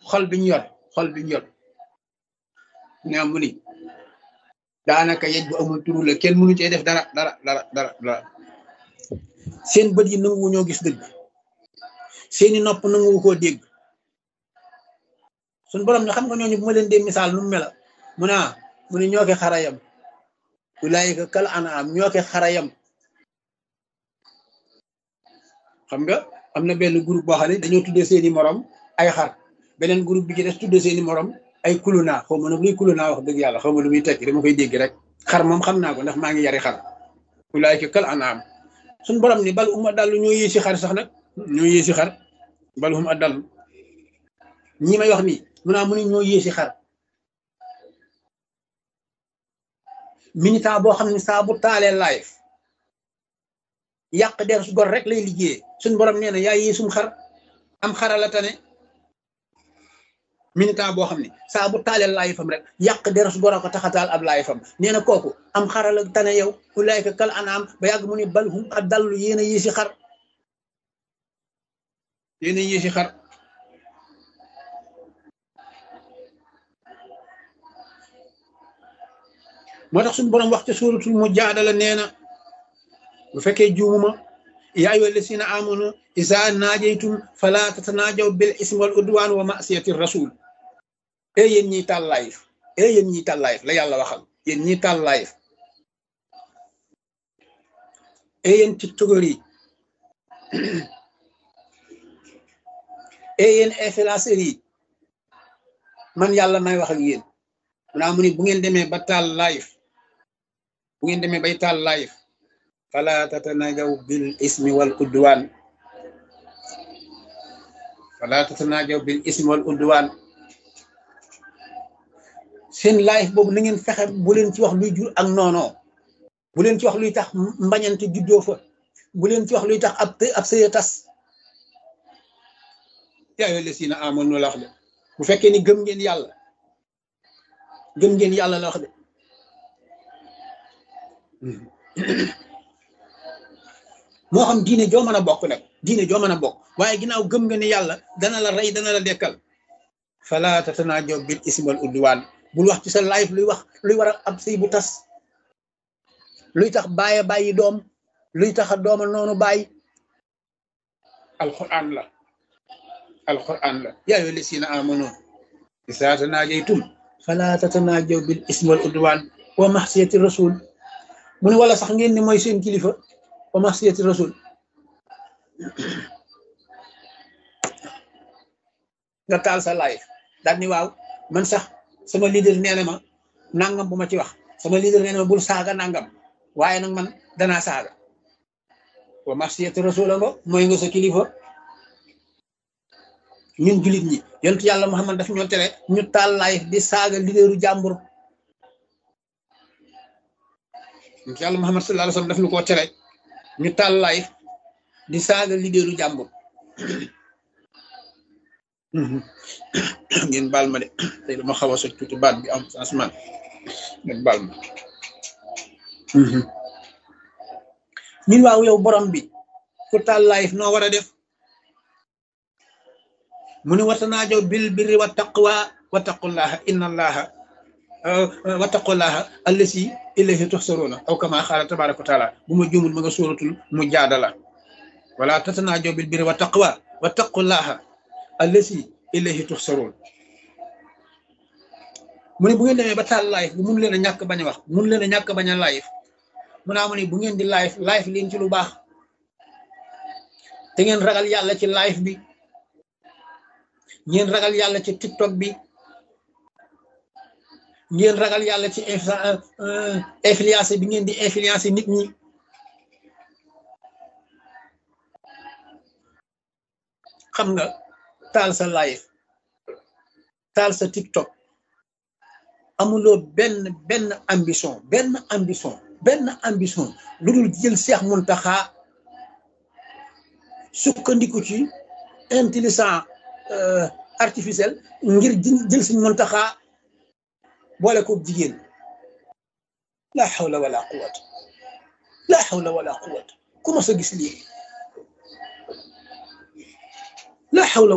xol bi ñu yor xol bi ñu yor nga mu ni daanaka yej bu amul turu la kenn mënu cee def dara dara dara dara dara seen bët yi nanguwu ñoo gis dëgg seeni nopp nanguwu koo dégg suñ borom ne xam nga ñooñu bu ma leen dee misaal nu mu mela mu ne mu ne ñoo ke xarayam ulaayika kal anaam ñoo ke xarayam xam nga am na benn groupe boo xam ne dañoo tuddee seeni morom ay xar beneen groupe bi ci des tuddee seeni morom ay kuluna xaw ma nag luy kuluna wax dëgg yàlla xaw ma lu muy tekki dama koy dégg rek xar moom xam naa ko ndax maa ngi yari xar ulaayika kal anaam suñ borom ni bal uma dallu ñoo yéesi xar sax nag ñoo yéesi xar bal uma dallu ñi may wax nii mu naa mu ne ñoo yéesi xar militant boo xam ne saa bu taalee live yàq der su gor rek lay liggéeyee suñ borom nee na yaa yéesum xar am xarala tane militant boo xam ne saa bu taalee live fam rek yàq der su gor a ko taxataal ab live fam nee na kooku am xarala tane yow ulaayka kal anaam ba yàgg mu ne bal hum a dallu yéen a yéesi xar yéen a yéesi xar moo tax suñu borom wax ca suuratul mujaadala nee na bu fekkee juumuma yaa ayyuha llazina amanu izaa naajaytum falaa tatanaajaw bil ismi wal udwaan wa ma'siyati rasul e yéen ñiy taal live e yéen ñiy taal live la yàlla waxal yéen ñiy taal live e yéen tiktokeur yi e yéen influenceurs yi man yàlla may wax ak yéen munaa mu ni bu ngeen demee ba taal live bu ngeen demee bay taal live fala tatanajaw bil ismi wal udwan fala tatanajaw bil ismi wal udwan seen live boobu na ngeen fexe bu leen ci wax luy jur ak noonoo bu leen ci wax luy tax mbañante juddoo fa bu leen ci wax luy tax ab ab sëya tas yaa ayyuhal lazina amanu la wax de bu fekkee ni gëm ngeen yàlla gëm ngeen yàlla la wax de moo xam diine joo mën a bokk nag diine joo mën a bokk waaye ginnaaw gëm nga ne yàlla dana la rey dana la dekkal fala tatanaajaw bil ismi wal udwaan bul wax ci sa live luy wax luy war a ab sëy bu tas luy tax bàyyi bàyyi doom luy tax a dooma noonu bàyyi alquran la alquran la yaa ayyuhal lazina amanu izaa tanaajaytum fala tatanaajaw bil ismi wal udwaan wa maxsiyati rasul mu ne wala sax ngeen ni mooy seen kilifa wa maxsiyati rasul nga taal sa live daal ni waaw man sax sama leader nee na ma nangam bu ma ci wax sama leader nee na ma bul saaga nangam waaye nag man danaa saaga wa maxsiyati rasul nga mooy nga sa kilifa ñun julit ñi yontu yàlla Muhammad daf ñoo tere ñu taal live di saaga leaderu jàmbur yontu yàlla Muhammad sallallahu alayhi wasallam daf ñu koo tere ñu taal live di saaga leaderu jàmbur ngeen baal ma de tey dama xaw a soj tuuti baat bi am changement ngeen baal ma ñun waaw yow borom bi ku taal live noo war a def mu ne watanaajaw bil birri wa taqwa wa taqullaha inna allaha wa taqullaha allasi ilayhi tuhsaruna aw kama xaala tabaraka wa taala bu ma juumul ma nga suratul mujaadala wala tatanaajaw bil birri wa taqwa wa taqullaha allasi ilayhi tuhsarun mu ne bu ngeen demee ba taal live bu mun leen a ñàkk bañ a wax mun leen a ñàkk bañ a live mu naa mu ne bu ngeen di live live leen ci lu baax te ngeen ragal yàlla ci live bi ngeen ragal yàlla ci tiktok bi ngeen ragal yàlla ci influence bi ngeen di influence nit ñi xam nga taal sa live taal sa tiktok amuloo benn benn ambition benn ambition benn ambition lu dul jël Seex Muntaxa sukkandiku ci intelligent artificiel ngir jël suñ Muntaxa boole ko jigéen la hawla wala quwwata la hawla wala quwwata ku ma sa gis lii la hawla